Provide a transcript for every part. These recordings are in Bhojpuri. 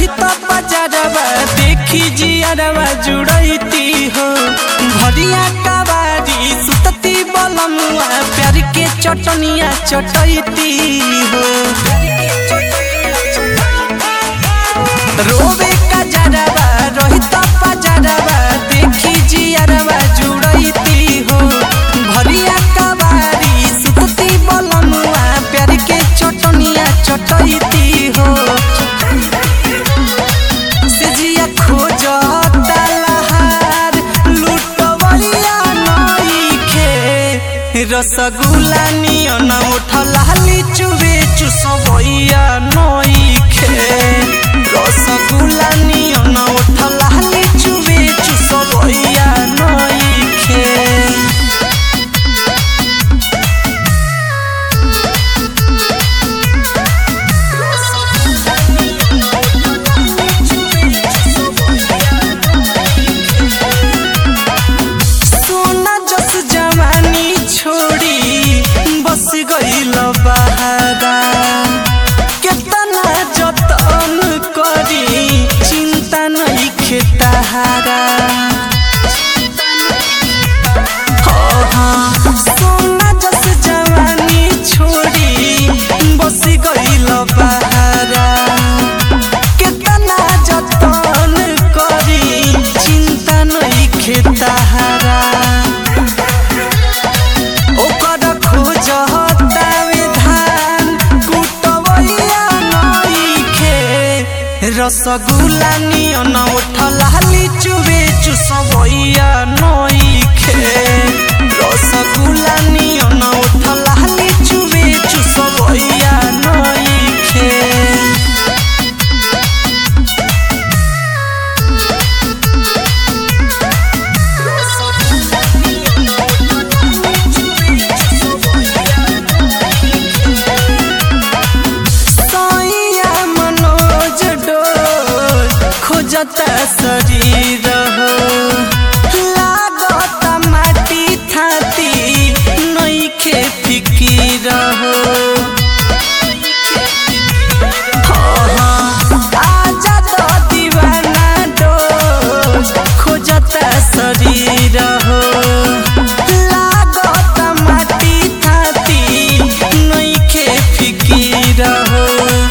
रहित बजारवा देखी जियरवा जुड़ैती हो भरिया कबारी सुतती बलमुआ प्यार के चटनिया चटैती हो रोवे का जरवा रहित बजारवा देखी जियरवा जुड़ैती हो भरिया कबारी सुतती बलमुआ प्यार के चटनिया चटैती हो सेजिया खोजता लहार लुटवलिया नइखे रसगुल्ला नियन उठला लिचुवे चुसबैया नइखे रसगुल्ला नियन उठला लिचुवे चुसबैया नइखे सोना जस जवानी छोड़ी बस गईल बहारा केतना जतन करी चिंता नहीं खेताहारा सोना जस जवानी छोड़ी बस गईल बहारा केतना जतन करी चिंता नहीं खेताहारा ओकर खोजता विधान कुटवैया नइखे रसगुल्ला नियन उठला लिचुवे चुसबैया नइखे रसगुल्ला नियन उठला लिचुवे चुसबैया नइखे सैया मनोज डोल खोजता शरीर हो लागत माटी थाती नइखे फिकीर हो आजा तो दीवाना डोल खोजता शरीर हो लागत माटी थाती नइखे फिकीर हो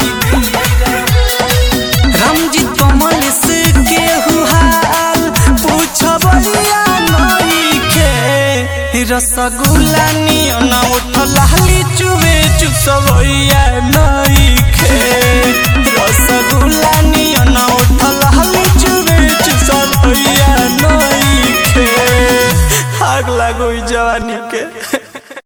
रामजी कमल से केहू हाल पूछबलिया नइखे रसगुल्ला नियन उठला लिचुवे चुसबैया नइखे रसगुल्ला नियन